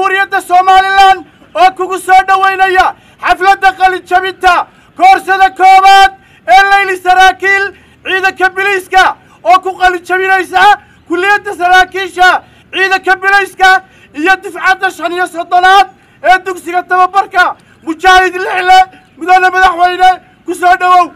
jamhuuriyadda somalilan oo kugu soo dhowaynaya xafladda qalijabinta koorsada koowaad ee leyli saraakiil ciidanka biliiska oo ku qalijabinaysa kulliyadda saraakiisha ciidanka bilayska iyo difcadda shan iyo soddonaad ee dugsiga tababarka mujaahid lixle mudane madaxweyne ku soo dhowow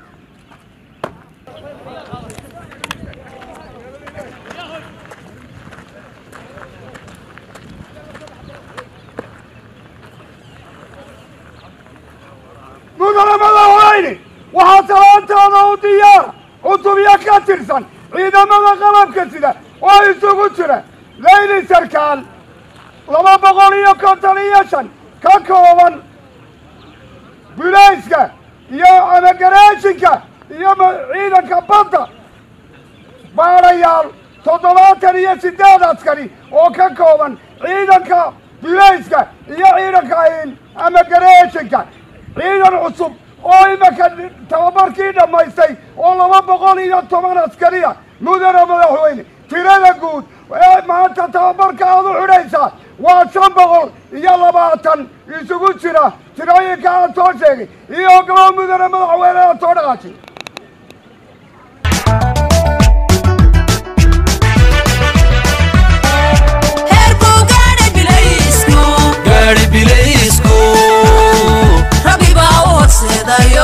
mudane madaxweyne waxaa salaantaada u diyaara cutubyo ka tirsan ciidamada qalabka sida oo isugu jira leyli sarkaal laba boqol iyo konton iyo shan ka kooban bilayska iyo amagareeshinka iyo ciidanka badda baadhayaal toddobaatan iyo siddeed askari oo ka kooban ciidanka bilayska iyo ciidanka amagareeshinka ciidan cusub oo imaka tababarkii dhammaystay oo laba boqol iyo toban askariya mudane madaxweyne tirada guud ee maanta tababarka aad u xidhaysaa waa shan boqol iyo labaatan isugu jira tirooyinka aad soo sheegay iyo gabaa mudane madaxweyne aad soo dhaqaashay gaari bilaysku rabbi baa u horseedayo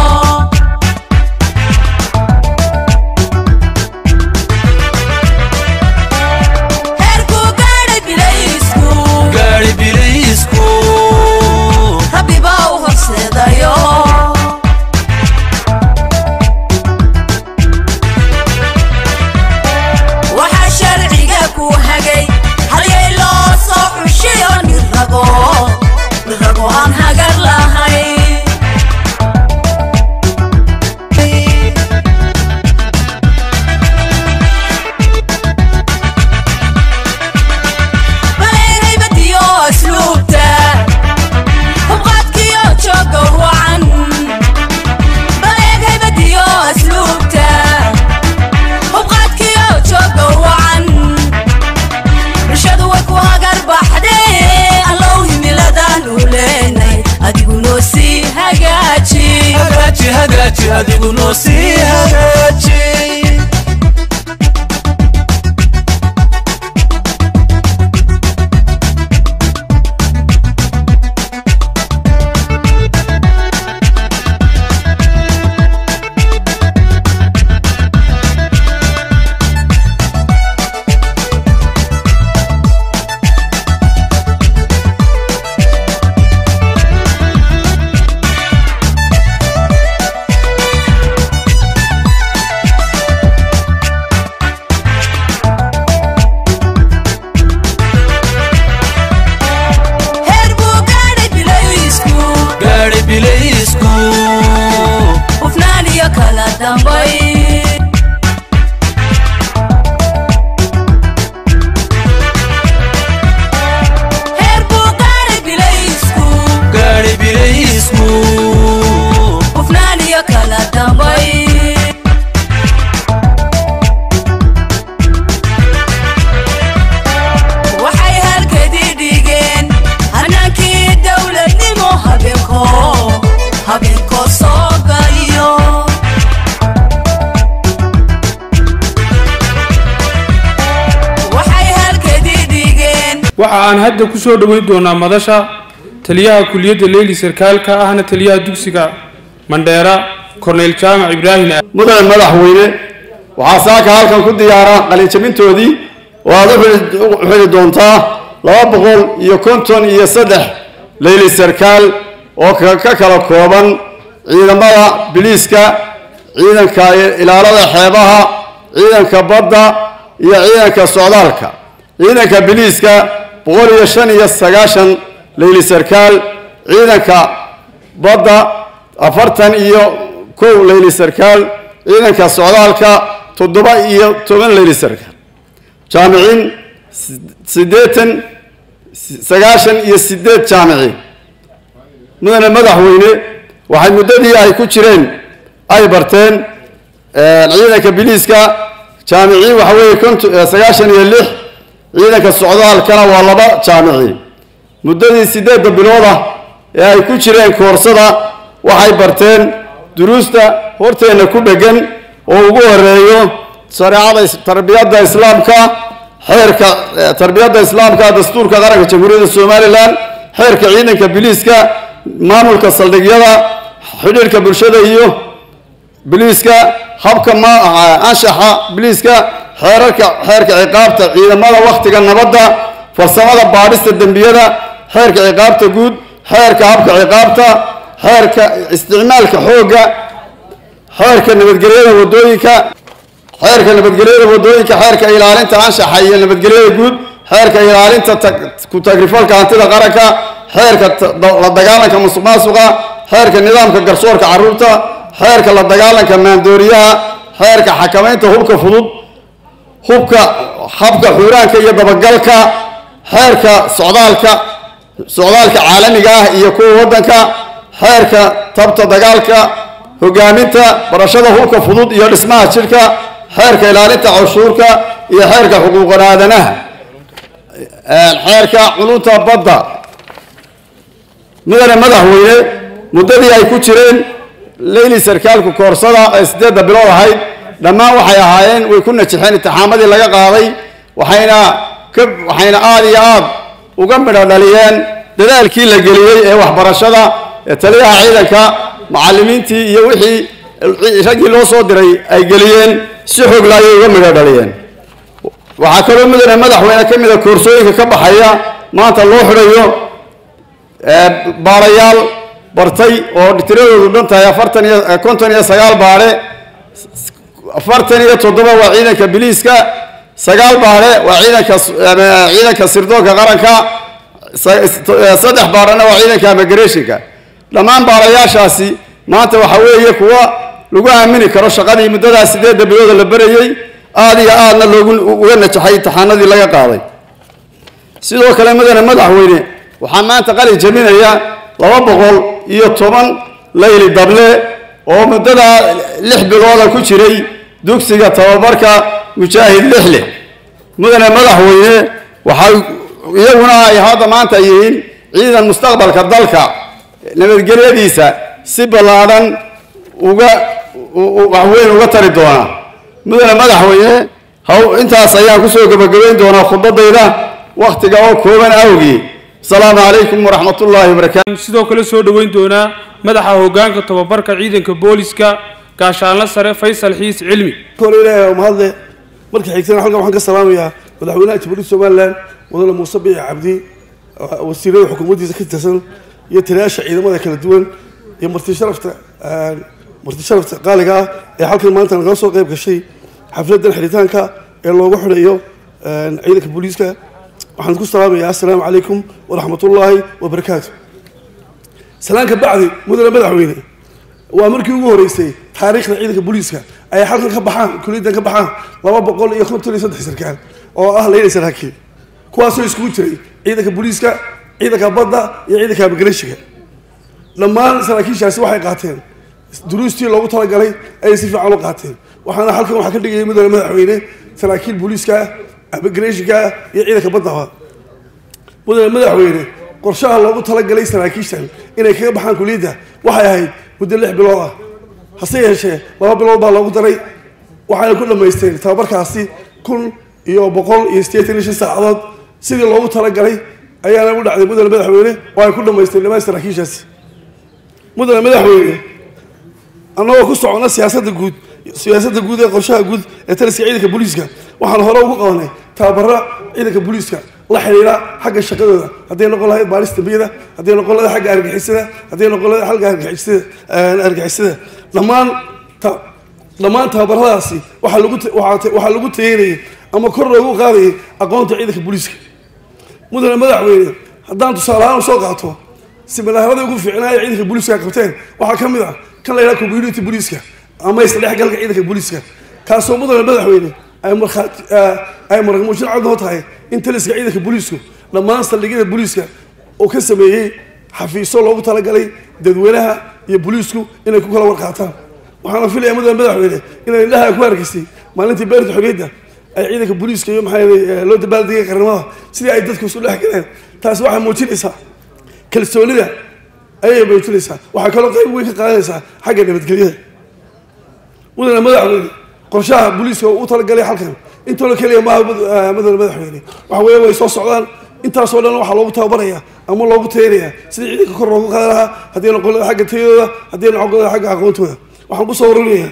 heerku gaadhay bilaysku gaari bilaysku rabbi baa u horseedayo waxaa sharciga ku hagay halyay loo soo xushiyo nirago nirago aan hagar lahayn baleehaybadiyo asluubta hubqaadkiyo jooga wacan baleehaybadiyo asluubta hubqaadkiyo jooga wacan bulshadu way ku hagar baxdee allow himiladaan u leenay adigu noo sii hagaaji hagaaji hagaaji adigu noo sii hagaaji heer buu gaadhay bilaysku gaari bilaysku hufnaan iyo kala dambay heer buu gaadhay bilaysku gaari bilaysku hufnaan iyo kala dambay waxay halkadii dhigeen hanaankii dowladnimo habeenko habeenko soo galiyo waxay halkadii dhigeen waxa aan hadda ku soo dhoweyn doonaa madasha taliyaha kuliyadda leyli sarkaalka ahna taliyaha dugsiga mandheera korneyl jaamac ibraahim mudane madaxweyne waxaa saaka halkan ku diyaara qalinjabintoodii oo aad u xili- u xili doontaa laba boqol iyo konton iyo saddex leyli sarkaal oo ka ka kala kooban ciidamada biliiska ciidanka ilaalada xeebaha ciidanka badda iyo ciidanka socdaalka ciidanka biliiska boqol iyo shan iyo sagaashan leyli sarkaal ciidanka badda afartan iyo kow leyli sarkaal ciidanka socdaalka toddoba iyo toban leyli sarkaal jaamiciin siddeetan sagaashan iyo siddeed jaamiciin mudane madaxweyne waxay muddadii ay ku jireen ay barteen ciidanka biliiska jaamiciin waxa weeye konton sagaashan iyo lix ciidanka socdaalkana waa laba jaamiciin muddadii siddeedda bilood ah ee ay ku jireen koorsada waxay barteen duruusta horteenna ku dheggan oo ugu horeeyo shareecada tarbiyadda islaamka xeerka tarbiyadda islaamka dastuurka qaranka jamhuuriyadda somalilan xeerka ciidanka biliiska maamulka saldhigyada xidhiirka bulshada iyo biliiska habka ma anshaxa biliiska xeerarka xeerka ciqaabta ciidamada wakhtiga nabadda farsamada baadhista dembiyada xeerka ciqaabta guud xeerka habka ciqaabta xeerka isticmaalka xoogga xeerka nabadgelyada wadooyinka xeerka nabadgelyada wadooyinka xeerka ilaalinta anshaxa iyo nabadgelyada guud xeerka ilaalinta ku tagrifalka hantida qaranka xeerka la dagaalanka musuq maasuqa xeerka nidaamka garsoorka carruurta xeerka la dagaalanka maandooriyaha xeerka xakamaynta hubka fudud hubka habka xuuraanka iyo dabagalka xeerka socdaalka socdaalka caalamiga ah iyo kuwa waddanka xeerka tabta dagaalka hogaaminta barashada hubka fudud iyo dhismaha jidhka xeerka ilaalinta canshuurka iyo xeerka xuquuqan aadanaha xeerka culunta badda mudane madaxweyne muddadii ay ku jireen leyli sarkaalku koorsada ee siddeedda bilood ahayd dhammaan waxay ahaayeen way ku najixeen intixaamadii laga qaaday waxayna ka waxayna aada iyo aad uga midho dhaliyeen dadaalkii la geliyey ee waxbarashada ee taliyaha ciidanka macallimiintii iyo wixii raggii loo soo diray ay geliyeen si xoogla ayay uga midho dhaliyeen waxaa kaloo mudane madaxweyne ka mida koorsooyinka ka baxaya maanta loo xidhayo baarayaal bartay oo tiradoodu dhan tahay afartan iyo konton iyo sagaal baare afartan iyo toddoba waa ciidanka biliiska sagaal baare waa ciidanka ciidanka sirdoonka qaranka saddex baarena waa ciidanka immigrationka dhammaan baarayaashaasi maanta waxa weeye kuwa lagu aamini karo shaqadii muddadaas sideedda bilooda la berayey aada iyo aadna loogu uga najaxay imtixaanadii laga qaaday sidoo kale mudane madaxweyne waxaa maanta qalin jabinaya laba boqol iyo toban layli dable oo muddada lix bilooda ku jiray dugsiga tababarka mujaahid lixle mudane madaxweyne waxay iyaguna ay hadda maanta yihiin ciidan mustaqbalka dalka nabadgelyadiisa si ballaadhan uga waxweyn uga tari doona mudane madaxweyne haw intaas ayaan kusoo gebagabayn doonaa khudbadayda wakhtiga oo kooban awgii asalaamu calaykum waraxmat ullaahi wabarakaatu sidoo kale soo dhoweyn doonaa madaxa hoggaanka tababarka ciidanka booliska gaashaanla sare faysal xiis cilmi kole ilaahay waa mahadle marka xigtana halkan waxaan ka salaamayaa madaxweynaha jamhuuriyadda somalilan mudane muuse bici cabdi wasiirada xukuumaddiisa ka tirsan iyo taliyaasha ciidamada kala duwan iyo marti sharafta marti sharafta qaaliga ah ee halkan maanta nagala soo qayb gashay xafladan xidhitaanka ee loogu xidhayo ciidanka booliiska waxaan ku salaamayaa assalaamu calaykum waraxmatullaahi wabarakaatu salaanka bacdi mudane madaxweyne waa markii ugu horeysay taariikhda ciidanka booliiska ay halkan ka baxaan kuliyaddan ka baxaan laba boqol iyo konton iyo saddex sarkaal oo ah leyla saraakiil kuwaasoo iskugu jiray ciidanka booliiska ciidanka badda iyo ciidanka immigratiga dhammaan saraakiishaasi waxay qaateen duruustii loogu talagalay ayay si fiican u qaateen waxaana halkan waxaa ka dhigayay mudane madaxweyne saraakiil booliiska immigrationka iyo ciidanka baddaba mudane madaxweyne qorshaha loogu talagalay saraakiishan inay kaga baxaan kuliyadda waxay ahayd muddo lix bilood ah hase yeeshee laba bilood baa loogu daray waxayna ku dhammaysteen tababarkaasi kun iyo boqol iyo siddeetan iyo shan saacadood sidii loogu talagalay ayaana u dhacday mudane madaxweyne oo ay ku dhammaysteen dhammaan saraakiishaasi mudane madaxweyne annagoo ku socona siyaasadda guud siyaasadda guud ee qorshaha guud ee taliska ciidanka booliiska waxaan hore ugu qabanay tababaro ciidanka booliiska la xidhiidha xagga shaqadooda hadday noqon lahayd baaris dambiyada hadday noqon lahayd xagga argixisada hadday noqon lahayd xagga argixisada argixisada dhammaan ta- dhammaan tababaradaasi waxaa lagu ta- waxaa waxaa lagu tayeynayay ama kor loogu qaadayay aqoonta ciidanka booliiska mudane madaxweyne haddaan tusaale ahaan usoo qaato siminaarada ugu fiicnaa ee ciidanka booliiska ay qabteen waxaa ka mid ah kan la yidhaha community booliiska ama isdhexgalka ciidanka booliiska kaasoo mudane madaxweyne ay markhaati ay marmuujin cad noo tahay in taliska ciidanka booliisku dhammaan saldhigyada booliiska uu ka sameeyey xafiisyo loogu talagalay dadweynaha iyo booliisku inay ku kala warqaataan waxaana filaya mudane madaxweyne inay indhaha ku hargeysay maalintii beerta xorriyadda ay ciidanka booliiska iyo maxaa yeelay loo dabaaldegay qaranimada sidii ay dadku isu dhex galeen taasi waxay muujinaysaa kalsoonida ayay muujinaysaa waxay kaloo qayb weyn ka qaadanaysaa xagga nabadgelyada mudane madaxweyne qorshaha booliiska uu talagalay halkan intoo la keliya maaha mudane madaxweyne waxa weeye way soo socdaan intaasoo dhan waxaa loogu tababaraya ama loogu tayanayaa sidii ciidanka kor loogu qaadi lahaa haddii noqon lahaa xagga tayadooda haddii noqon lahaa xagga aqoontooda waxaan kusoo warinayaa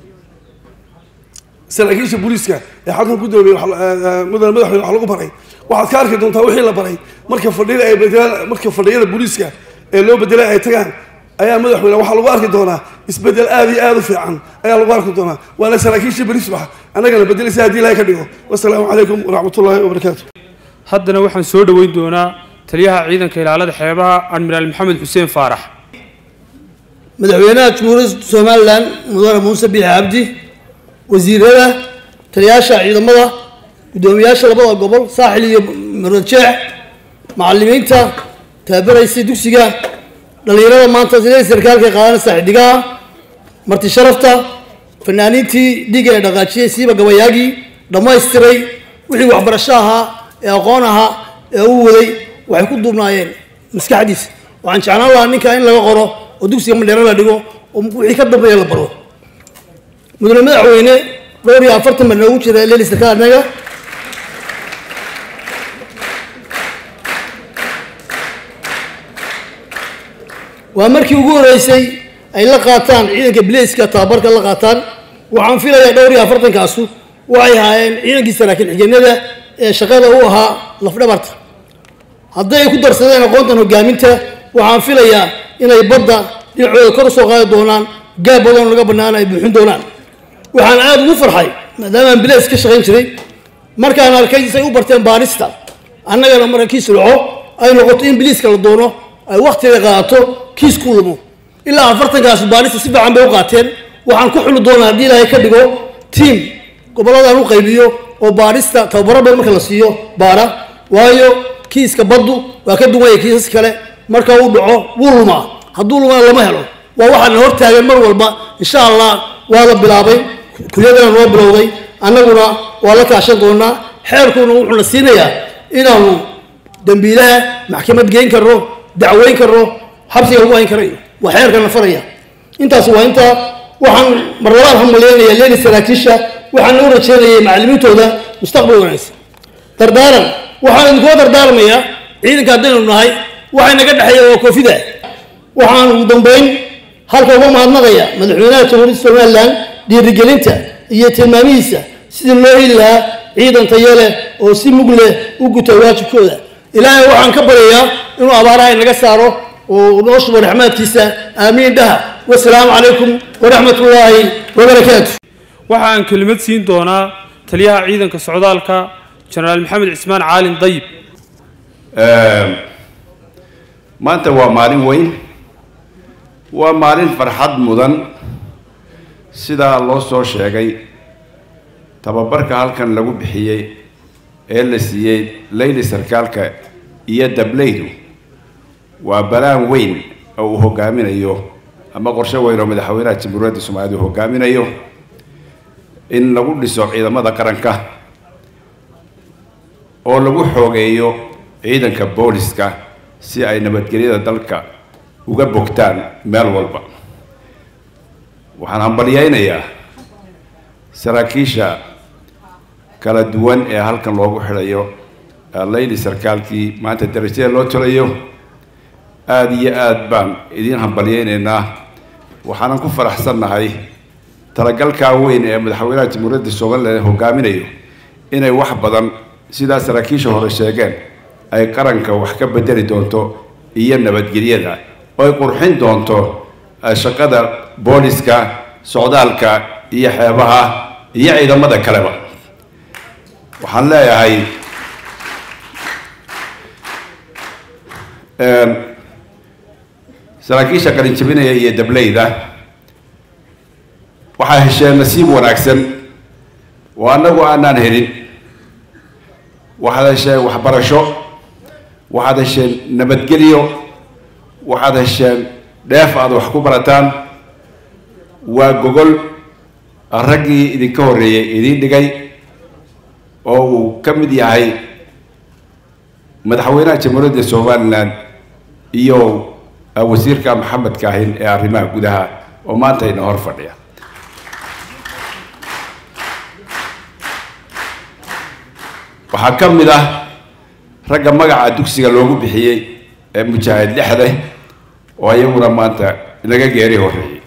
saraakiisha booliiska ee halkan ku doobay mudane madaxweyne wax lagu baray waxaad ka arki doontaa wixii la baray marka fadhiyada ay bedelaan marka fadhiyada booliiska ee loo bedelay ay tagaan ayaa madaxweyne waxaa lagu arki doonaa isbedel aad iyo aad u fiican ayaa lagu arki doonaa waana saraakiisha booliisbax annagana bedelaysa haddii ilahay ka dhigo wasalaamu calaykum waraxmatullaahi wabarakaatu haddana waxaan soo dhoweyn doonaa taliyaha ciidanka ilaalada xeebaha admiraal maxamed xuseen faarax madaxweynaha jamhuuriyadda somalilan mudane muuse biixi cabdi wasiirada taliyaasha ciidamada guddoomiyaasha labada gobol saaxil iyo murdajeex macalimiinta taabaraysay dugsiga dhallinyarada maanta sidee sarkaalka qaadanaysa xiddigaha marti sharafta fanaaniintii dhiiga ee dhaqaajiyey siiba gabayaagii dhammaystiray wixii waxbarasho ahaa ee aqoon ahaa ee u waday waxay ku duubnaayeen maskaxdiisa waxaan jeclaan lahaa ninka in laga qoro oo dugsiga mandheero la dhigo oo wixii ka dambeeya la baro mudane madaxweyne dhowr iyo afartan baa noogu jira leeli sarkaal annaga waa markii ugu horeysay ay la qaataan ciidanka bilayska tababarka la qaataan waxaan filayaa dhowr iyo afartankaasu waxay ahaayeen ciidankii saraakiil xigeenada ee shaqada u ahaa lafdhabarta hadday ay ku darsadeen aqoontan hogaaminta waxaan filayaa inay badda dhinacooda kor usoo qaadi doonaan gaab badanoo laga bannaan ay buuxin doonaan waxaan aada ugu farxay maadaamaan bilays ka shaqayn jiray markaan arkay say u barteen baarista annagana marka kiis dhaco ay noqoto in biliiska la doono ay wakhtiga qaadato kiis ku lumo ilaa afartankaas baarista si fiican bay u qaateen waxaan ku xuli doonaa haddii ilaahay ka dhigo tiam gobolladaan u qaybiyo oo baarista tababaro badan marka la siiyo baara waayo kiiska baddu waa ka duwanya kiisas kale marka uu dhaco wuu lumaa hadduu lumaa lama helo waa waxaana hortaagan mar walba insha allah waa la bilaabay kuliyadana noo bilowday annaguna waa la kaashan doonaa xeerkuna wuxuuna siinayaa inaanu dambiilaha maxkamad geyn karno dacweyn karno xabsiga lagu hayn karayo waa xeerkana faraya intaas waa intaa waxaan mar labaad hambalyeynaya leeli saraakiisha waxaan u rajeynayay macallimiintooda mustaqbal wanaagsan dardaaran waxaan idinkula dardaarmayaa ciidanka haddaynu nahay waxay naga dhexeeya waa koofida waxaan ugu dambeyn halka uga mahadnaqaya madaxweynaha jamhuuriyadda somalilan dhiirigelinta iyo tilmaamihiisa sidii loo heli lahaa ciidan tayo leh oo si mug leh u guta waajibkooda ilaahay waxaan ka baryayaa inuu abaaraha inaga saaro oo noo shubo raxmaadkiisa aamiin dhaha wasalaamu calaykum waraxmat ullaahi wabarakaatu waxa aan kelimad siin doonaa taliyaha ciidanka socdaalka jenaraal maxamed cismaan caalin dayib maanta waa maalin weyn waa maalin farxad mudan sidaa loo soo sheegay tababarka halkan lagu bixiyey ee la siiyey leyli sarkaalka iyo dableydu waa balaan weyn oo uu hogaaminayo ama qorshe weyn oo madaxweynaha jamhuuriyadda soomaaliya uu hogaaminayo in lagu dhiso ciidamada qaranka oo lagu xoogeeyo ciidanka booliska si ay nabadgelyada dalka uga bogtaan meel walba waxaan hambalyeynayaa saraakiisha kala duwan ee halkan loogu xidhayo leyli sarkaalkii maanta darajada loo tolayo aada iyo aad baan idiin hambalyeynaynaa waxaanan ku faraxsannahay talagalkaa weyn ee madaxweynaha jamhuuriyadda somalilan hogaaminayo inay wax badan sidaa saraakiisha hore sheegeen ay qaranka wax ka bedeli doonto iyo nabadgelyada oo ay qurxin doonto shaqada booliska socdaalka iyo xeebaha iyo ciidamada kaleba waxaan leeyahay saraakiisha qalinjabinaya iyo dableyda waxaa hesheen nasiib wanaagsan oo annagu aanaan helin waxaad hesheen waxbarasho waxaad hesheen nabadgelyo waxaad hesheen dheef aad wax ku barataan waa gogol raggii idinka horreeyey idiin dhigay oo uu ka mid yahay madaxweynaha jamhuuriyadda somalilan iyo wasiirka maxamed kaahin ee arrimaha gudaha oo maanta ina hor fadhiya waxaa ka mid ah ragga magaca dugsiga loogu bixiyey ee mujaahid lixde oo iyaguna maanta inaga geeri horreeyey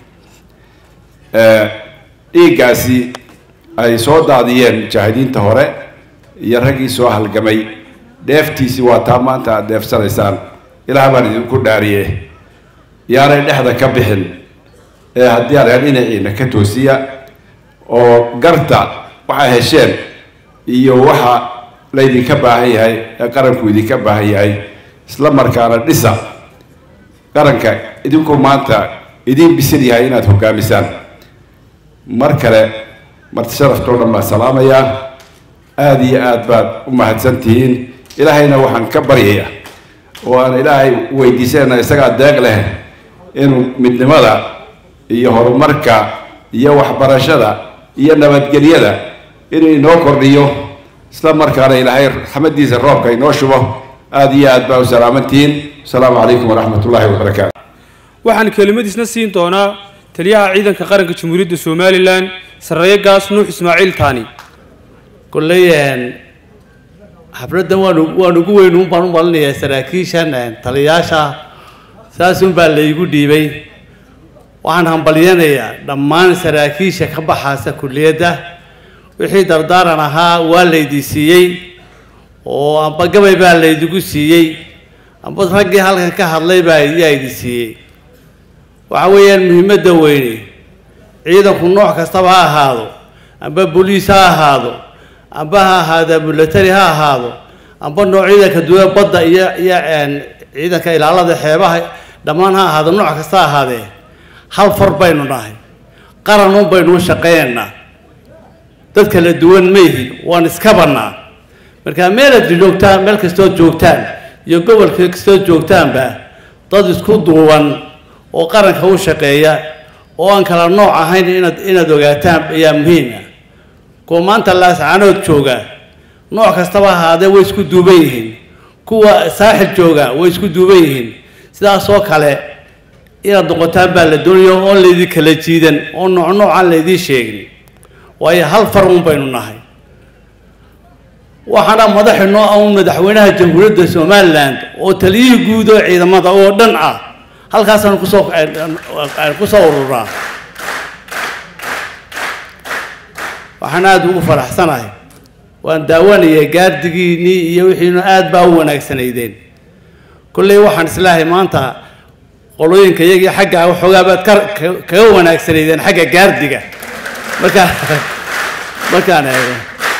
dhiiggaasi ay soo daadiyeen mujaahidiinta hore iyo raggii soo halgamay dheeftiisii waa taa maanta aad dheefsanaysaan ilaah baan idinku dhaariye yaanay dhexda ka bixin ee haddii areer dhinaciina ka toosiya oo garta waxaa hesheen iyo waxa laydinka baahan yahay ee qaranku idinka baahan yahay isla markaana dhisa qaranka idinku maanta idiin bisil yahay inaad hogaamisaan mar kale marti sharaftoo dhan baan salaamayaa aada iyo aad baad u mahadsan tihiin ilaahayna waxaan ka baryayaa oo aan ilaahay weydiisanayna isagaa deeq leh inuu midnimada iyo horumarka iyo waxbarashada iyo nabadgelyada inuu inoo kordhiyo isla markaana ilaahay raxmadiisa roobka inoo shubo aada iyo aad baa u salaamantihiin asalaamu calaykum waraxmat ullaahi wabarakaatu waxaan kelimadiisna siin doonaa taliyaha ciidanka qaranka jamhuuriyadda somalilan sarreeye gaas nuux ismaaciil taani kolley xafladdan waan waan ugu weyn uun baan u malinayaa saraakiishan taliyaasha saasun baa laygu dhiibay waxaan hambalyanayaa dhammaan saraakiisha ka baxaasa kulliyadda wixii dardaaran ahaa waa laydii siiyey oo amba gabay baa laydigu siiyey amba raggii halkan ka hadlay baa yaa idi siiyey waxa weeyaan muhiimadda weyne ciidanku nooc kastaba ha ahaado amba boliis ha ahaado amba ha ahaada military ha ahaado amba noocyada ka duwan badda iyo iyo ciidanka ilaalada xeebaha dhammaan ha ahaado nooc kasta ha ahaadee hal far baynu nahay qaranun baynu u shaqaynaynaa dad kala duwan mayhin waan iska bannaa marka meelaad joogtaan meel kastood joogtaan iyo gobolka kastood joogtaanba dad isku duuban oo qaranka u shaqeeya oo aan kala nooc ahayn inaad inaad ogaataan ayaa muhiim ah kuwa maanta laascaanood jooga nooc kastaba ahaadee way isku duuban yihiin kuwa saaxil jooga way isku duuban yihiin sidaasoo kale inaad noqotaan baa la doonaya oon laydin kala jiidan oo nooc noocaan laydiin sheegin waayo hal far un baynu nahay waxaana madaxinoo ah un madaxweynaha jamhuuriyadda somaliland oo taliyihii guud oo ciidamada oo dhan ah halkaasaan kusoo kusoo ururaa waxaan aada ugu faraxsanahay waan daawanaya gaardigiinnii iyo wixiina aad baa u wanaagsanaydeen kolley waxaan islaahay maanta qolooyinka iyagii xagga waxoogaa baad ka kaga wanaagsanaydeen xagga gaardiga markaa markaan eego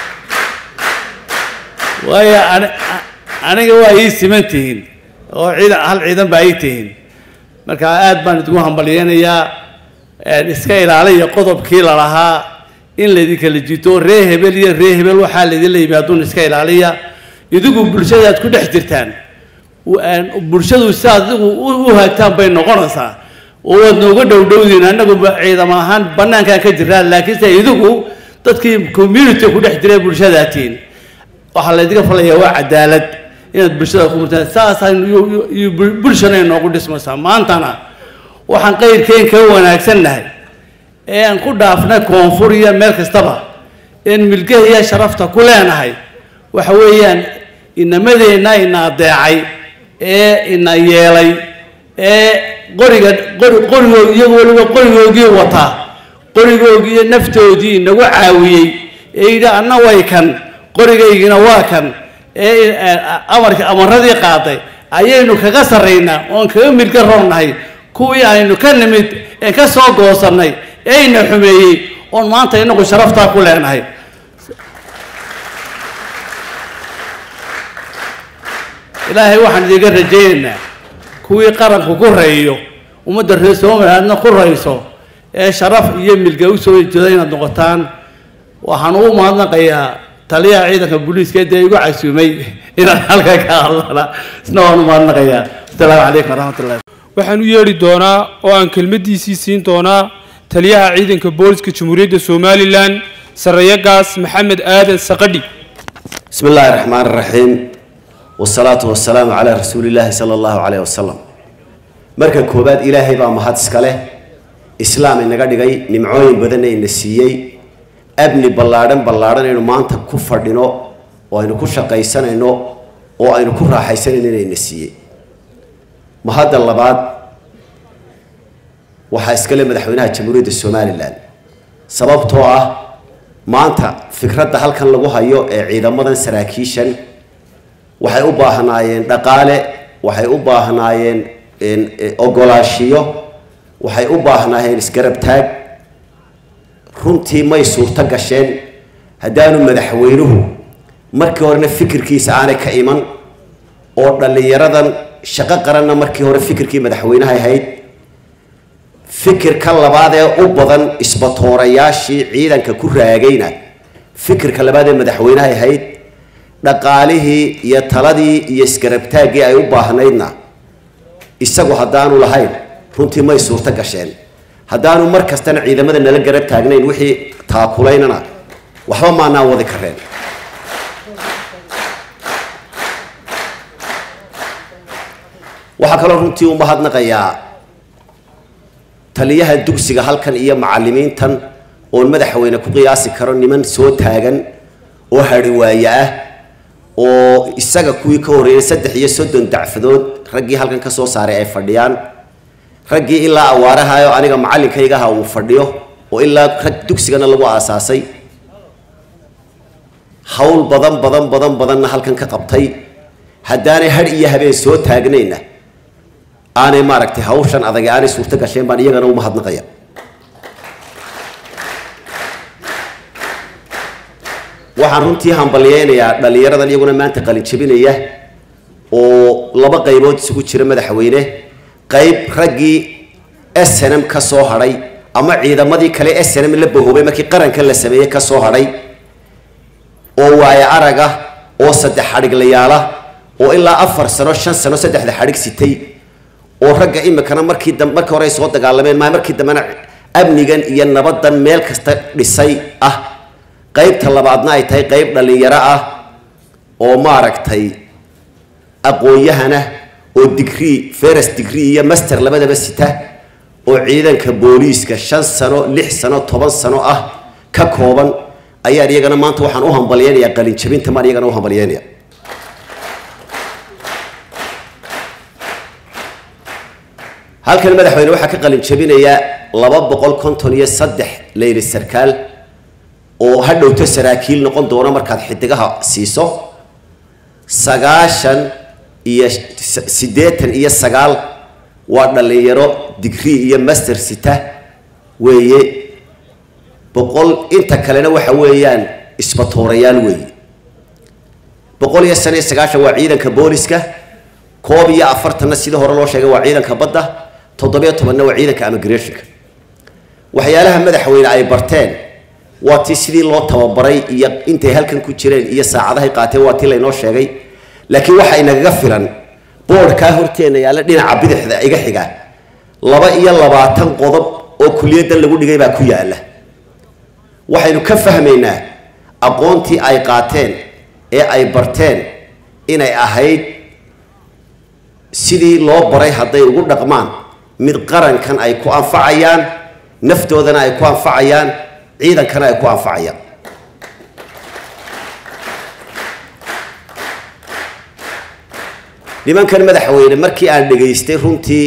waayo aniga waa ii siman tihiin oo ciidan hal ciidan baa ii tihiin marka aad baan idinku hambalyeynayaa iska ilaaliya qodobkii lalahaa in laydinkala jito ree hebel iyo ree hebel waxaa laydinla yimaaduun iska ilaaliya idigu bulshadaad ku dhex jirtaan bulshadu sidaad idigu u haagtaan bay noqonaysaa oo waad nooga dhowdhowdiin annagu ciidam ahaan bannaankaan ka jirnaa laakiinse idigu dadkii community ku dhex jiray bulshadaatiin waxaa laydinka falayaa waa cadaalad inaad bulshada ku murtaan saasaan iyo bulshana inoogu dhismaysaa maantana waxaan qayrkeen kaga wanaagsannahay ee aan ku dhaafnay koonfur iyo meel kastaba een milgaha iyo sharafta ku leenahay waxa weeyaan inamadeenna ina adeecay ee ina yeelay ee qoriga qori qorigoog iyagu weliba qorigoogii wataa qorigoogii iyo naftoodii inagu caawiyey ee yidhi anna way kan qorigaygina waa kan ee amarka amaradii qaaday ayaynu kaga sarraynaa oon kaga milga roonnahay kuwii aynu ka nimid ee ka soo goosannay ee ina xumeeyey oon maanta inagu sharaftaa ku leenahay ilaahay waxaan idiga rajaynaynaa kuwii qaranku ku rayiyo ummadda reer somalilandna ku rayso ee sharaf iyo milga u soo jeeda inaad noqotaan waxaan ugu mahadnaqayaa taliyaha ciidanka booliiska dee igu casuumay inaan halka ka hadlana isna waan u mahadnaqayaa asalaamu calaykum waraxmatullahi waxaan u yeedhi doonaa oo aan kelmaddiisii siin doonaa taliyaha ciidanka booliska jamhuuriyadda somalilan sarreeye gaas maxamed aadan saqadhi بسم الله الرحمن الرحيم والصلاة والسلام على رسول الله صلى الله عليه وسلم marka koobaad ilaahay baa mahad iska leh islaam inaga dhigay nimcooyin badanna ina siiyey abni ballaadhan ballaadhan aynu maanta ku fadhino oo aynu ku shaqaysanayno oo aynu ku raaxaysanayno inayna siiyey mahadda labaad waxaa iska leh madaxweynaha jamhuuriyadda somalilan sababtoo ah maanta fikradda halkan lagu hayo ee ciidamadan saraakiishan waxay u baahnaayeen dhaqaale waxay u baahnaayeen ogolaashiyo waxay u baahnaayeen isgarab taag runtii may suurto gasheen haddaanu madaxweynuhu markii horena fikirkiisa aanay ka iman oo dhallinyaradan shaqo qaranna markii hore fikirkii madaxweynaha ahayd fikirka labaad ee u badan isbatoorayaashii ciidanka ku raagayna fikirka labaad ee madaxweynaha ahayd dhaqaalihii iyo taladii iyo isgarabtaaggii ay u baahnaydna isagu haddaanu lahayn runtii may suurto gasheen haddaanu mar kastana ciidamada nala garab taagnayn wixii taakulaynana waxba maanaan wadi kareen waxaa kaloo runtii u mahadnaqayaa taliyaha dugsiga halkan iyo macalimiintan oon madaxweyne ku qiyaasi karo niman soo taagan oo hadhi waaye ah oo isaga kuwii ka horreeyay saddex iyo soddon dacfadood raggii halkan ka soo saaray ay fadhiyaan raggii ilaa awaaraha oo aniga macallinkaygaha uu fadhiyo oo ilaa rag dugsigana lagu aasaasay hawl badan badan badan badanna halkan ka qabtay haddaanay hadh iyo habeen soo taagnayna aanay maaragtay hawshan adag aanay suurto gasheen baan iyagana u mahadnaqaya waxaan runtii hambalyeynayaa dhallinyaradan iyaguna maanta qalin jebinaya oo laba qaybood isugu jira madaxweyne qayb raggii s n m ka soo hadhay ama ciidamadii kale s n m la bahoobay markii qarankan la sameeyey ka soo hadhay oo waayo arag ah oo saddex xadhiglayaala oo ilaa afar sano shan sano saddexda xadhig sitay oo ragga imikana markii dam markii hore ay soo dagaalameen maa markii dambena amnigan iyo nabadan meel kasta dhisay ah qaybta labaadna ay tahay qayb dhallinyaro ah oo maaragtay aqoon-yahana oo digrii feres digrii iyo master labadaba sita oo ciidanka booliiska shan sano lix sano toban sano ah ka kooban ayaan iyagana maanta waxaan u hambalyeynayaa qalinjabinta maan iyagana u hambalyeynaya halkan madaxweyne waxaa ka qalin jabinaya laba boqol konton iyo saddex leyli sarkaal oo ha dhowto saraakiil noqon doona markaad xidigaha siiso sagaashan iyo siddeetan iyo sagaal waa dhallinyaro digrii iyo master sita weeye boqol inta kalena waxa weeyaan isbatoorayaal weeye boqol iyo shan iyo sagaashan waa ciidanka booliska koob iyo afartanna sida hore loo sheegay waa ciidanka badda toddobiyo tobanna waa ciidanka immigrationka waxyaalaha madaxweyne ay barteen waa tii sidii loo tababaray iyo intay halkan ku jireen iyo saacadahay qaateen waa tii laynoo sheegay laakiin waxa inagaga filan boodhkaa horteena yaalla dhinaca bidixda iga xiga laba iyo labaatan qodob oo kuliyaddan lagu dhigay baa ku yaalla waxaynu ka fahmaynaa aqoontii ay qaateen ee ay barteen inay ahayd sidii loo baray hadday ugu dhaqmaan mid qarankan ay ku anfacayaan naftoodana ay ku anfacayaan ciidankana ay ku anfacayaan nimankan madaxweyne markii aan dhegaystay runtii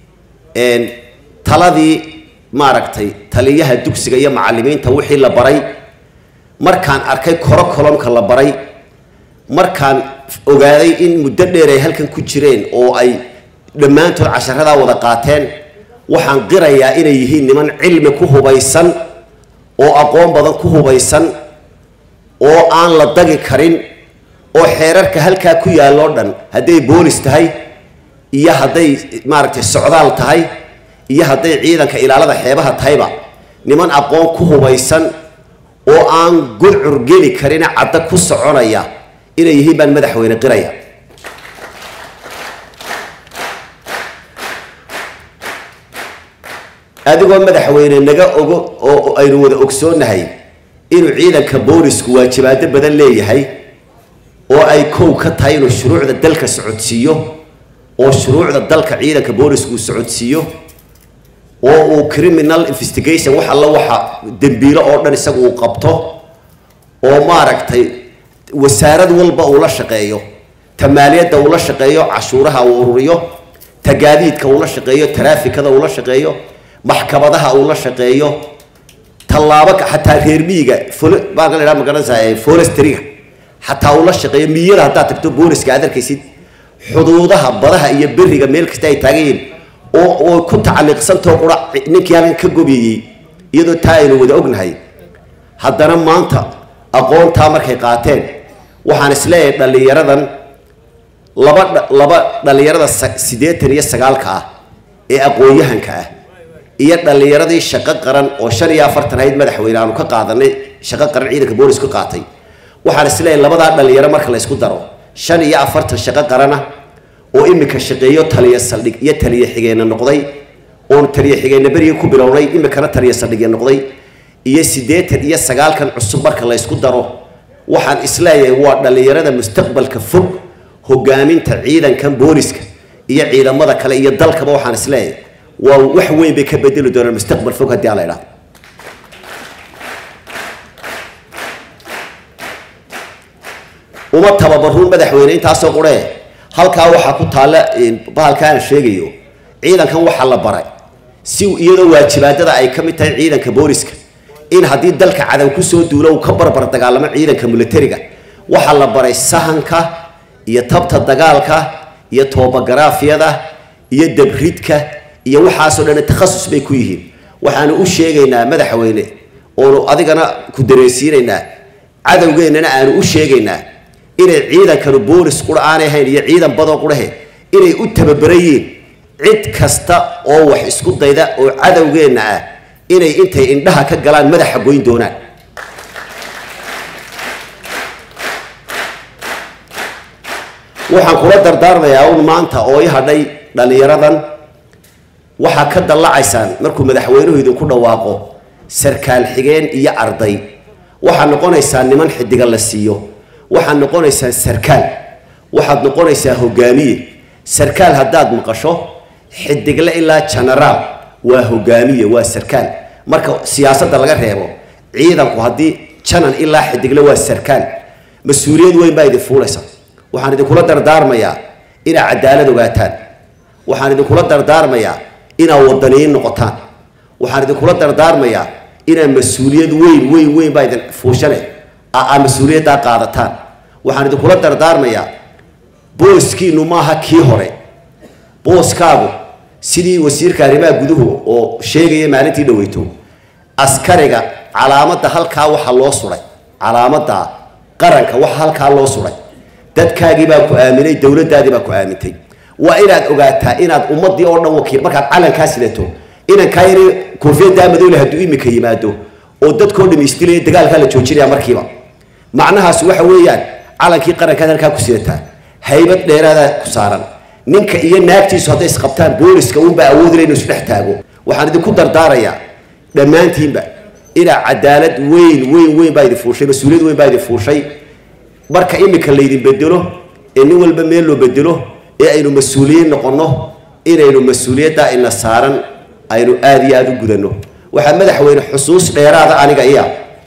taladii maaragtay taliyaha dugsiga iyo macalimiinta wixii la baray markaan arkay koro kolomka la baray markaan ogaaday in muddo dheer ay halkan ku jireen oo ay dhammaantood casharadaa wada qaateen waxaan qirayaa inay yihiin niman cilmi ku hubaysan oo aqoon badan ku hubaysan oo aan la dagi karin oo xeerarka halkaa ku yaalloo dhan hadday boolis tahay iyo hadday maaragtay socdaal tahay iyo hadday ciidanka ilaalada xeebaha tahayba niman aqoon ku hubaysan oo aan gudcur geli karin cadda ku soconaya inay yihiin baan madaxweyne qiraya adigoo madaxweyne naga ogo oo aynu wada ogsoonnahay inuu ciidanka boolisku waajibaado badan leeyahay oo ay kow ka tahay inuu shuruucda dalka socodsiiyo oo shuruucda dalka ciidanka boolisku uu socodsiiyo oo uu criminal investigation wax alla waxa dembiilo oo dhan isagu uu qabto oo maaragtay wasaarad walba uu la shaqeeyo ta maaliyadda uu la shaqeeyo cashuuraha uu ururiyo ta gaadiidka uu la shaqeeyo taraafikada uu la shaqeeyo maxkamadaha uu la shaqeeyo tallaabo ka- xataa reer miyiga fol- baan ka leedaha magaranaysaa ee forestryga xataa uu la shaqeeyo miyada haddaad tagto booliska aad arkaysid xuduudaha badaha iyo beriga meel kasta ay taagan yihiin oo oo ku tacalliqsantoo qura ninkii halkan ka gobiyey iyadoo taa aynu wada ognahay haddana maanta aqoontaa markay qaateen waxaan isleeyahay dhallinyaradan laba dha- laba dhallinyarada sa- siddeetan iyo sagaalka ah ee aqoon-yahanka ah iyo dhallinyaradii shaqo qaran oo shan iyo afartan hayd madaxweyne aanu ka qaadanay shaqo qaran ciidanka boolisku qaatay waxaan isleeyahay labadaa dhallinyaro marka la isku daro shan iyo afartan shaqo qarana oo imika shaqeeyo taliya saldhig iyo taliya xigeenna noqday oon taliya xigeenna berigii ku bilownay imikana taliya saldhigya noqday iyo siddeetan iyo sagaalkan cusub marka la isku daro waxaan isleeyahay waa dhallinyarada mustaqbalka fog hogaaminta ciidankan booliska iyo ciidamada kale iyo dalkaba waxaan isleeyahay waa wax weyn bay ka bedeli doonaan mustaqbal fog haddii aan la idhaahdo uma tababaruun madaxweyne intaasoo quree halkaa waxaa ku taalla bahalka aan sheegayo ciidankan waxaa la baray si iyadoo waajibaadada ay ka mid tahay ciidanka booliska in haddii dalka cadow kusoo duulo uu ka barbar dagaalamo ciidanka militariga waxaa la baray sahanka iyo tabta dagaalka iyo toobagaraafyada iyo dabridka iyo waxaasoo dhan takhasus bay ku yihiin waxaanu u sheegaynaa madaxweyne oonu adigana ku dareensiinaynaa cadowgeennana aanu u sheegaynaa inay ciidankanu boolis qura aanay ahayn iyo ciidan badoo qurahe inay u tababarayiin cid kasta oo wax isku dayda oo cadowgeenna ah inay intay indhaha ka galaan madaxa goyn doonaan waxaan kula dardaarmayaa un maanta oo i hadhay dhallinyaradan waxaa ka dallacaysaan markuu madaxweynuhu idinku dhawaaqo sarkaal xigeen iyo arday waxaad noqonaysaa niman xidiga la siiyo waxaad noqonaysaa sarkaal waxaad noqonaysaa hogaamiye sarkaal haddaad maqasho xidigle ilaa genaraal waa hogaamiye waa sarkaal marka siyaasadda laga reebo ciidanku haddii janan ilaa xidigle waa sarkaal mas-uuliyad weyn baa idin fuulaysa waxaan idinkula dardaarmayaa inaad cadaalad ogaataan waxaan idinkula dardaarmayaa inaad wadaniyiin noqotaan waxaan idinkula dardaarmayaa inaad mas-uuliyad weyn weyn weyn baa idin fuushane aa mas-uuliyaddaa qaadataan waxaan idinkula dardaarmayaa booskiinu maaha kii hore booskaagu sidii wasiirka arrimaha guduhu oo sheegaya maalintii dhaweyto askariga calaamadda halkaa waxaa loo suray calaamadda qaranka waxa halkaa loo suray dadkaagii baa ku aaminay dowladdaadii baa ku aamintay waa inaad ogaataa inaad ummadii oo dhan wakiil markaad calankaa sidato inankaa yari koofiyaddaa madowle hadduu imika yimaado oo dadkoo dham isdilaya dagaalkaa la joojinaya markiiba macnahaas waxa weeyaan calankii qarankaad halkaa ku sidataa haybad dheeraadaa ku saaran ninka iyo naagtiisu hadday isqabtaan booliska uunbaa awoodila inuu isdhex taago waxaan idinku dardaarayaa dhammaantiinba inaa cadaalad weyn weyn weyn baa idin fuushay mas-uuliyad weyn baa idin fuushay marka imika laydin bedelo ee nin walba meel loo bedelo ee aynu mas-uuliyiin noqonno inaynu mas-uuliyaddaa ina saaran aynu aada iyo aada u gudanno waxaa madaxweyne xusuus dheeraada aniga iya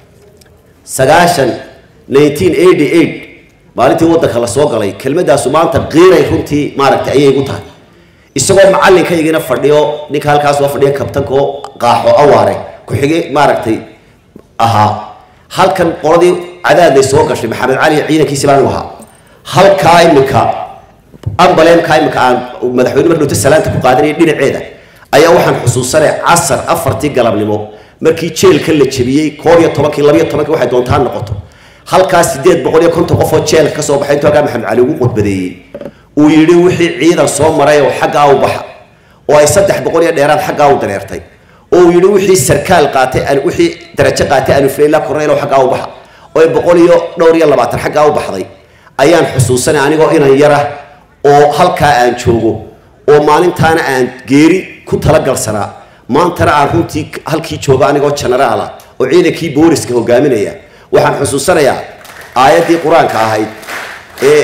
sagaashan nineteen eighty eight maalintii waddanka la soo galay kelmadaasu maanta qiiray runtii maaragtay ayay igu tahay isagoo macallinkaygiina fadhiyo ninka halkaas waa fadhiya kabtanko qaaxo awaare ku-xige maaragtay ahaa halkan qoladii cadaaday soo gashay maxamed cali ciidankiisi baan u ahaa halkaa imika ambaleemkaa imika aan madaxweyne mar dhowta salaanta ku qaadanaya dhinaceeda ayaa waxaan xusuusanay casar afartii galabnimo markii jeelka la jebiyey koob iyo tobankii labiyo tobankii waxay doontaa noqoto halkaa sideed boqol iyo konton qof oo jeelka ka soo baxay intuu halkaa maxamed cali ugu qudbadeeyey uu yidhi wixii ciidan soo maray oo xaggaa u baxa oo ay saddex boqol iyo dheeraad xaggaa u dareertay oo uu yidhi wixii sarkaal qaatay wixii darajo qaatay anufleila korneyl oo xaggaa u baxa oo ay boqol iyo dhowr iyo labaatan xaggaa u baxday ayaan xusuusanay anigoo inan yara oo halkaa aan joogo oo maalintaana aan geeri ku talagalsanaa maantana aan runtii halkii joogo anigoo genaraala oo ciidankii booliska hogaaminaya waxaan xusuusanayaa aayaddii qur-aanka ahayd ee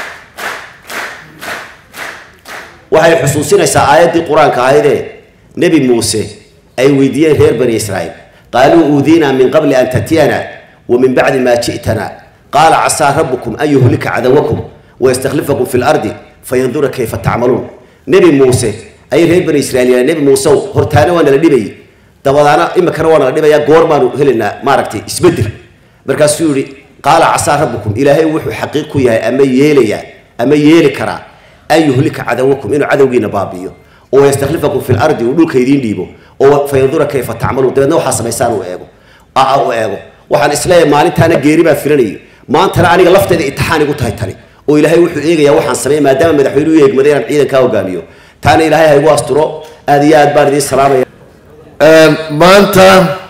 waxay xusuusinaysaa aayaddii qur-aanka ahaydee nebi muuse ay weydiiyeen reer bani israa'iil qaaluu uudiinaa min qabli an tatiyana wa min bacdi maa ji'tana qaala casaa rabbukum an yuhlika cadawakum wayastakhlifakum fi lardi fayandura kayfa tacmaluun nebi muuse ayay reer bani israa'iil yidhahdeen nebi muusew hortaana waa nala dhibayay dabadaana imikana waa nala dhibayaa goor baanu helaynaa maaragtay isbeddel markaasuu yidhi qaala casaa rabbukum ilaahay wuxuu xaqiiq ku yahay ama yeelayaa ama yeeli karaa an yuhlika cadawakum inuu cadowgiina baabi'iyo oo yastakhlifakum fi lardi uu dhulka idiin dhiibo oo fayandura kayfa tacmaluun dabeedna waxaa samaysaan uu eego aa u eego waxaan isleeyahay maalintaana geeri baa filanayay maantana aniga lafteeda itixaan igu tahay tani oo ilaahay wuxuu eegayaa waxaan sameeyay maadaama madaxweynuhu u eegmaday inaan ciidankaa hogaamiyo taana ilaahay ha igu asturo aad iyo aad baan idiin salaamaya maanta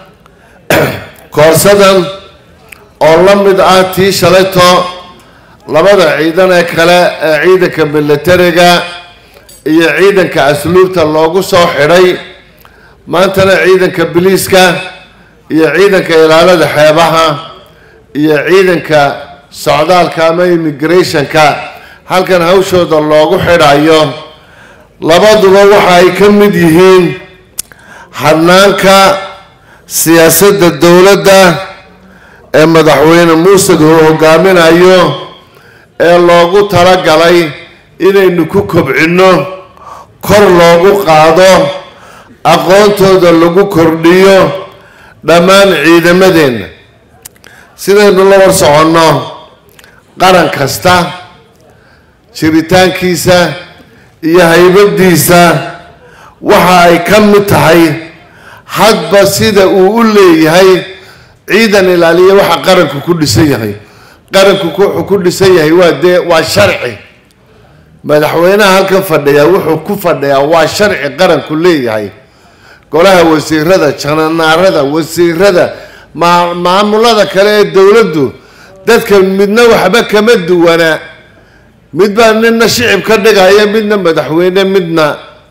koorsadan oo la mid ah tii shalayto labada ciidan ee kale ee ciidanka militariga iyo ciidanka asluubta loogu soo xidhay maantana ciidanka biliiska iyo ciidanka ilaalada xeebaha iyo ciidanka socdaalka ama immigrationka halkan hawshooda loogu xidhayo labaduba waxa ay ka mid yihiin hanaanka siyaasadda dowladda ee madaxweyne muuseg uu hogaaminayo ee loogu talagalay inaynu ku kobcinno kor loogu qaado aqoontooda lagu kordhiyo dhammaan ciidamadeenna sidaynu la war soconno qaran kasta jiritaankiisa iyo haybadiisa waxa ay ka mid tahay hadba sida uu u leeyahay ciidan ilaaliya waxa qaranku ku dhisan yahay qaranku wuxuu ku dhisan yahay waa dee waa sharci madaxweynaha halkan fadhiyaa wuxuu ku fadhiyaa waa sharci qaranku leeyahay golaha wasiirada jananaarada wasiirada maa maamulada kale ee dowladdu dadka midna waxba kama duwana mid baa nina shicib ka dhigaya midna madaxweyne midna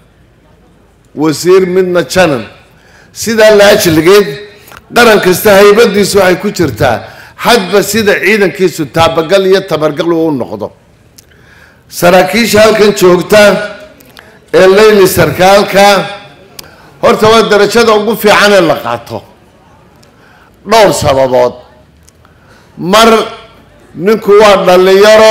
wasiir midna janan sidaa la ajligeed qaran kasta haybadiisu waxay ku jirtaa hadba sida ciidankiisu taabagal iyo tabargal uu u noqdo saraakiisha halkan joogta ee leyli sarkaalka horta waa darajada ugu fiican ee la qaato dhowr sababood mar ninku waa dhallinyaro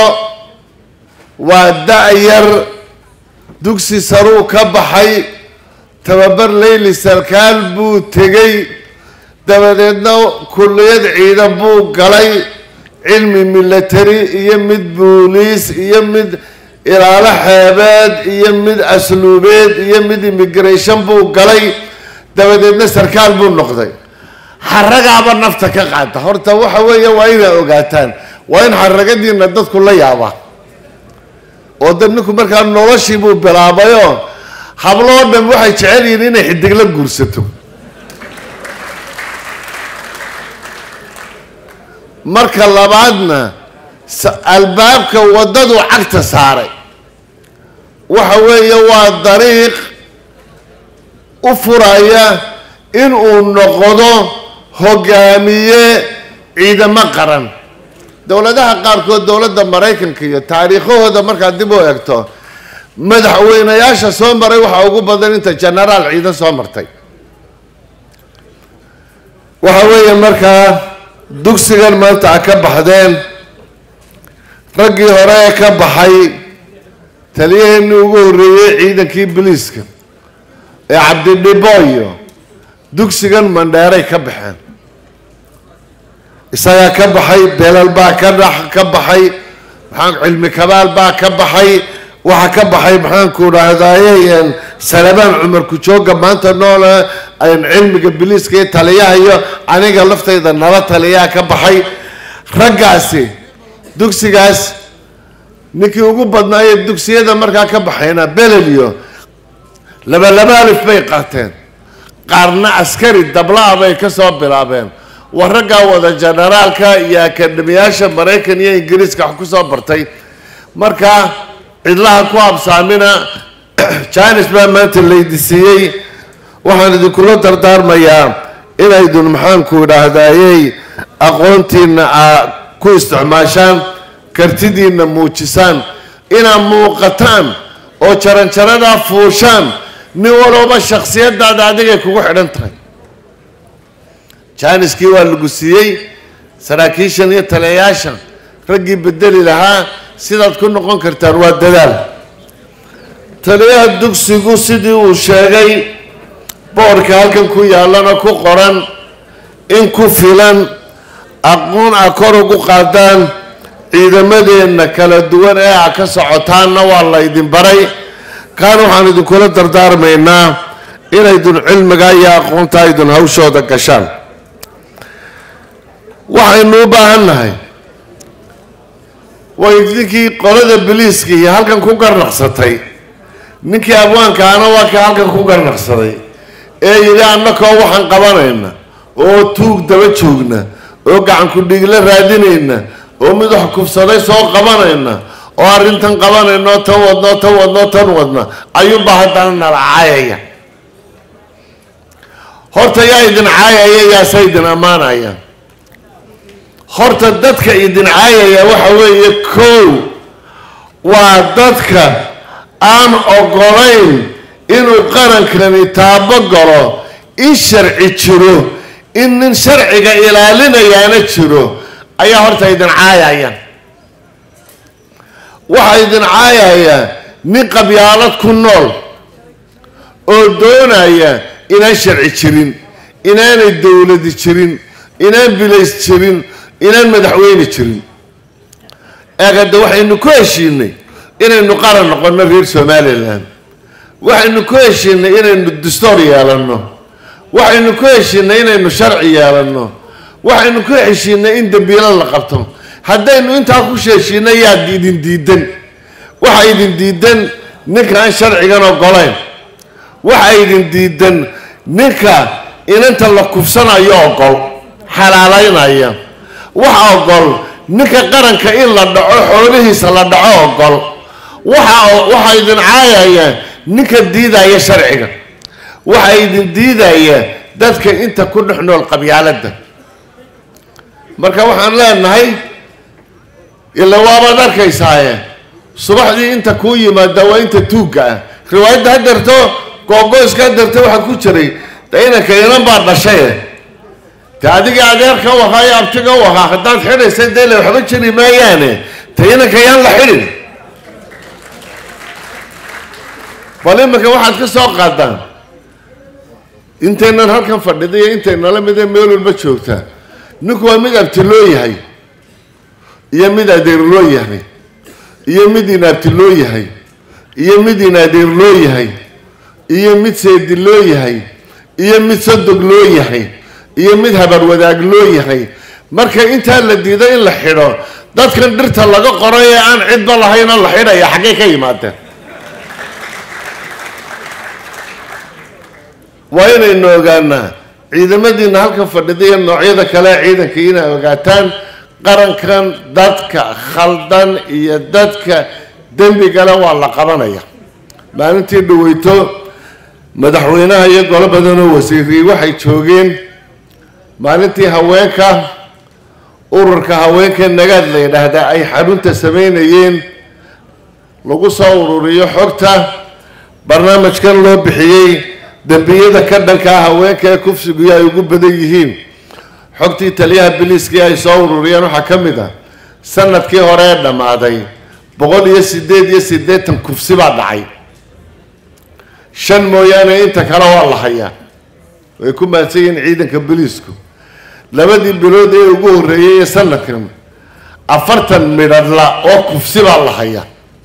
waa da-yar dugsi saruu ka baxay tababar leyli sarkaal buu tegey dabadeedna kulliyad ciidan buu galay cilmi military iyo mid booliis iyo mid ilaalo xeebeed iyo mid asluubeed iyo mid immigration buu galay dabadeedna sarkaal buu noqday xaragaaba nafta ka qaata horta waxa weeye waa inaa ogaataan waa in xaragadiina dadku la yaaba oo dad ninku markaa noloshii buu bilaabayoo habloo dhan waxay jecel yihiin inay xidigla guursato marka labaadna albaabka waddadu cagta saaray waxa weeye waa dariiq u furaya in uu noqdo hogaamiye ciidamo qaran dowladaha qaarkood dowladda maraykanka iyo taariikhahooda markaad dib u egto madaxweynayaasha soo maray waxaa ugu badan inta genaraal ciidan soo martay waxa weeye markaa dugsigan maanta a ka baxdeen raggii hore ee ka baxay taliyaheenii ugu horreeyey ciidankii biliiska ee cabdidhiboyo dugsigan mandheeray ka baxeen isagaa ka baxay belal baa ka dha ka baxay maxaan cilmi kabaal baa ka baxay waxaa ka baxay maxaanku dhahdaye salabaan cumar kujooga maanta noole cilmiga biliiska iyo taliyaha iyo aniga laftayda nala taliyaha ka baxay raggaasi dugsigaas ninkii ugu badnaayee dugsiyada markaa ka baxayna beleliyo laba laba alif bay qaateen qaarna askari dabla-a bay ka soo bilaabeen waa raggaa wada generaalka iyo akademiyaasha maraykan iyo ingiriiska wax ku soo bartay marka cidlaha ku habsaamina janis baa maanta laydisiiyey waxaan idinkula dardaarmayaa inaydun maxaanku idhaahdayey aqoontiina aa ku isticmaashaan kartidiinna muujisaan inaad muuqataan oo jaranjaradaa fuushaan nin walooba shaksiyadaada adigay kugu xidhan tahay jaaniskii waa lagu siiyey saraakiishan iyo taliyayaashan raggii bedeli lahaa sidaad ku noqon kartaan waa dadaal taliyaha dugsigu sidii uu sheegay boorka halkan ku yaallana ku qoran in ku filan aqoon a kor ugu qaadaan ciidamadeenna kala duwan ee a ka socotaanna waa laydin baray kaan waxaan idinkula dardaarmaynaa inaydun cilmiga iyo aqoonta aydun hawshooda gashaan waxaynu u baahan nahay way ninkii qolada biliiska iyo halkan ku garnaqsatay ninkii abwaankaana waa ka halkan ku garnaqsaday ee yidhi annakoo waxaan qabanayna oo tuug daba joogna oo gacanku dhigla raadinayna oo mid wax kufsaday soo qabanayna oo arrintan qabanayna oo tan wadna oo tan wadna oo tan wadna ayuunbaa haddana nala caayaya horta yaa idin caayaya yaasa idin ammaanaya horta dadka idin caayaya waxa weeye kow waa dadka aan ogolayn inuu qarankani taabo galo in sharci jiro in nin sharciga ilaalinayaana jiro ayaa horta idin caayaya waxaa idin caayaya nin qabyaalad ku nool oo doonaya inaan sharci jirin inaanay dowladi jirin inaan bilays jirin inaan madaxweyne jirin eegade waxaynu ku heshiinay inaynu qaran noqono reer somalilan waxaynu ku heshiinay inaynu dastoor yeelanno waxaynu ku heshiinay inaynu sharci yeelanno waxaynu ku heshiinay in dembiilo la qabto haddaynu intaa ku heshiinay yaad idin diidan waxa idin diidan ninka aan sharcigan ogolayn waxa idin diidan ninka inanta la kufsanayo ogol xalaalaynaya waxa ogol ninka qaranka in la dhaco xoolihiisa la dhaco ogol waxa waxaa idin caayaya ninka diidaya sharciga waxa idin diidaya dadka inta ku dhex nool qabyaaladda marka waxaan leenahay ila waabaad arkaysaaye subaxdii inta kuu yimaada waa inta tuugga ah riwaayadda ha darto googoyska ha darto waxaa ku jiray de inanka inan baa dhashaye te adigii adeerka u ahaa iyo abtiga u ahaa haddaad xidhaysa dee le waxba jiri maayaane te inanka yaan la xidhin bal iminka waxaad ka soo qaadaan intaynan halkan fadhida iyo intaynala midee meel walba joogtaa ninku waa mid abti loo yahay iyo mid adeer loo yahay iyo mid inaabti loo yahay iyo mid inadeer loo yahay iyo mid seedi loo yahay iyo mid sodog loo yahay iyo mid habar wadaag loo yahay marka intaa la diido in la xidho dadkan dhirta laga qoray ee aan cidba lahayna la xidhaya xaggay ka yimaadeen waa inaynu ogaanaa ciidamadiina halkan fadhida iyo noocyada kale ee ciidanka inay ogaataan qarankan dadka khaldan iyo dadka dembigale waa la qabanaya maalintii dhaweyto madaxweynaha iyo golo badanoo wasiirii waxay joogeen maalintii haweenka ururka haweenka nagaad la yidhaahdaa ay xarunta sameynayeen lagu soo ururiyo xogta barnaamijkan loo bixiyey dembiyada ka dhankaa haweenka ee kufsigu ay ugu badan yihiin xogtii taliyaha biliiskii ay soo ururiyeen waxaa ka mid ah sanadkii hore ee dhammaaday boqol iyo sideed iyo siddeetan kufsi baa dhacay shan mooyaane inta kale waa la hayaa way ku mahadsan yihiin ciidanka biliisku labadii bilood ee ugu horreeyey ee sanadkan afartan midhadhla oo kufsi baa la hayaa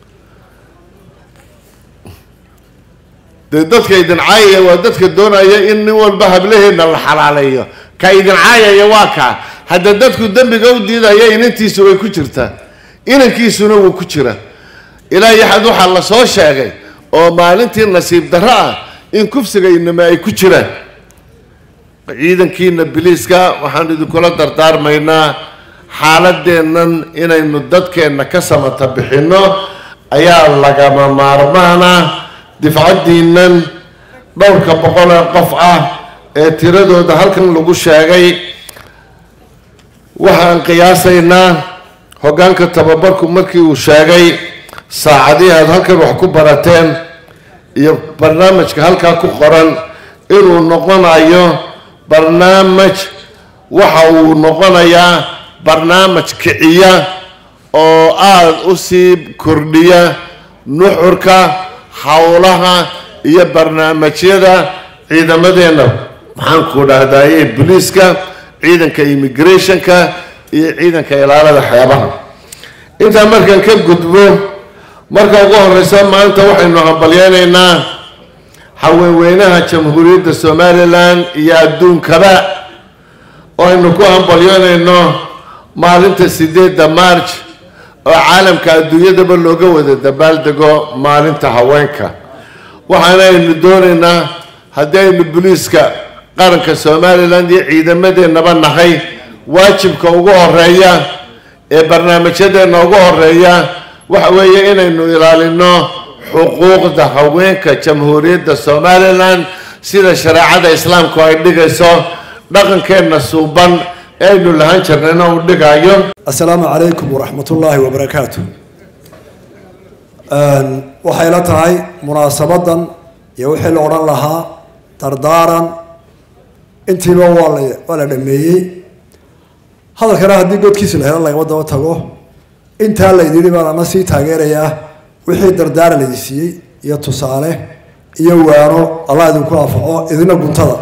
dee dadka idin caayaya waa dadka doonaya in nin walba hablaheedna la xalaaleeyo ka idin caayaya waa kaa hadda dadku dembiga u diidaya inantiisu way ku jirtaa inankiisuna wuu ku jira ilaa iyo xad waxaa la soo sheegay oo maalintii nasiib darro ah in kufsiga inama ay ku jiraan ciidankiina biliiska waxaan idinkula dardaarmaynaa xaaladeennan inaynu dadkeenna ka samata bixinno ayaa lagama maarmaana difcaddiinnan dhowrka boqol ee qof ah ee tiradooda halkan lagu sheegay waxaan qiyaasaynaa hoggaanka tababarku markii uu sheegay saacadihii aad halkan wax ku barateen iyo barnaamijka halkaa ku qoran inuu noqonayo barnaamij waxa uu noqonayaa barnaamij kiciya oo aada u sii kordhiya nuxurka howlaha iyo barnaamijyada ciidamadeenna maxaan ku dhahdaye booliiska ciidanka immigrationka iyo ciidanka ilaalada xeebaha intaa markaan ka gudbo marka ugu horeysa maanta waxaynu hambalyeynaynaa haweenweynaha jamhuuriyadda somalilan iyo adduunkaba oo aynu ku hambalyeynayno maalinta sideedda march oo caalamka adduunyadaba looga wada dabaaldego maalinta haweenka waxaana aynu doonaynaa haddii aynu booliiska qaranka somalilan iyo ciidamadeenaba nahay waajibka ugu horeeya ee barnaamijyadeenna ugu horeeya waxa weeye inaynu ilaalino xuquuqda haweenka jamhuuriyadda somalilan sida shareecada islaamku ay dhigayso dhaqankeenna suuban ee aynu lahaan jirnayna uu dhigayo asalaamu calaykum waraxmat ullaahi wabarakaatu waxay la tahay munaasabadan iyo wixii la odhan lahaa dardaaran intiiba waa la waa la dhameeyey hadalkana haddii godkiisa la helo lagama daba tago intaa laydidhi baan ama sii taageerayaa wixii dardaaran laydin siiyey iyo tusaale iyo waano allah idinku anfaco idina guntada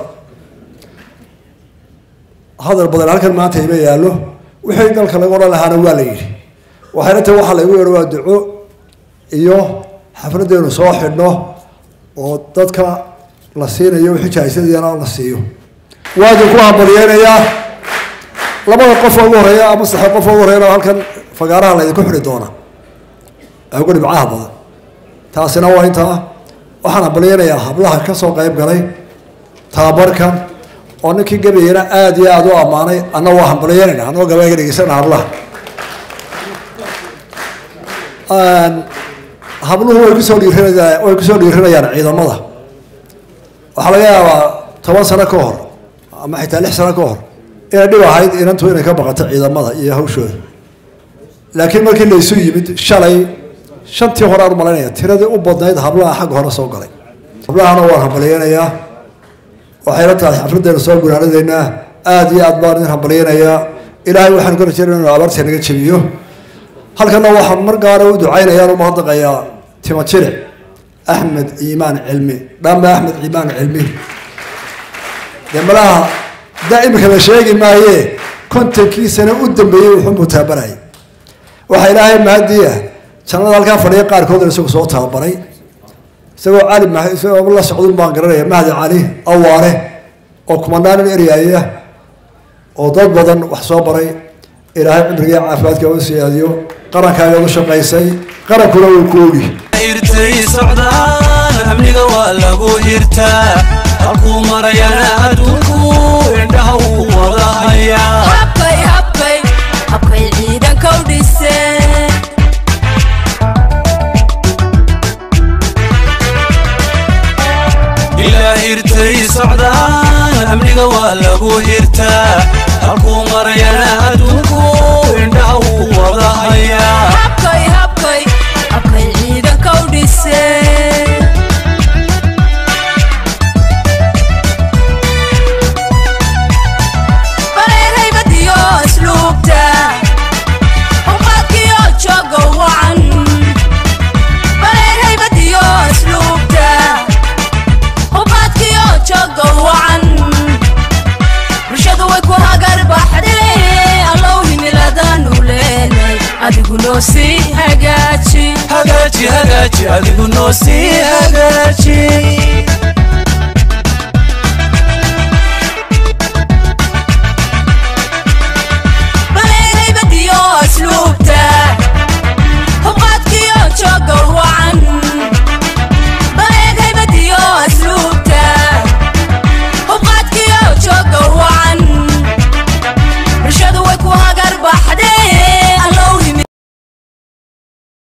hadal badan halkan maanta ima yaallo wixii dalka laga odhan lahaana waa la yidhi waxayna tahay waxaa laygu yeedho waa duco iyo xafladeenu soo xidhno oo dadka la siinayo wixii jaahisadiyana la siiyo waa idinku hambalyeynayaa labada qof oo ugu horeeya ama saddex qof oo ugu horeeyana halkan fagaaraha laydinku xidhi doona ee ugu dhibcaha badan taasina waa intaa waxaan hambalyeynayaa hablaha ka soo qayb galay tababarkan oo ninkii gabayana aada iyo aada u ammaanay anna waa hambalyeynayna annagoo gabayga dhegeysana hablaha habluhu way kusoo dhiirinayaan way kusoo dhiirinayaan ciidamada waxaa laga yaabaa toban sano ka hor ama xitaa lix sano ka hor inay dhib ahayd inantu inay ka baqato ciidamada iyo hawshooda laakiin markii laysu yimid shalay shantii hore aan umalaynaya tiradii u badnayd hablaha xagga hore soo galay hablahana waan hambalyeynayaa waxayla tahay xafladeena soo gunaanadeynaa aada iyo aad baan idin hambalyeynayaa ilaahay waxaanu ka rajeynaya inuu abaarta naga jebiyo halkana waxaan mar gaara u ducaynayaan u mahadnaqayaa timo jire axmed ciimaan cilmi dhambe axmed ciimaan cilmi dee malaha daa imika la sheegi maaye kontonkii sano u dambeeyey wuxuu taabarayay waxaa ilaahay mahadiya jannada halkaa fadhiya qaarkoodna isagu soo tababaray isagoo cali isagoo la socdun baan garanaya mahdi cali awaare oo kumanaanin eryaaya oo dad badan wax soo baray ilaahay cimriga caafimaadka u siyaadiyo qarankaaga u shaqaysay qarankuna wuu ku ogi irtay socdaan amniga waa lagu hirtaa halkuu marayana adduunku indhaha uu wada hayaa habkay habkay habkay ciidanka u dhiseen ilaa hirtay socdaan amniga waa lagu hirtaa halkuu marayana adduunku indhaha uu wada hayaa habkay habkay habkay ciidanka u dhiseen bareer haybadiyo asluubta uqaadkiyo jooga wacan bareer haybadiyo asluubta uqaadkiyo jooga wacan bulshadu way ku hagar baxdee allow himiladanu leenay adigu noo sii hagaaji hagaaji hagaaji adigu noo sii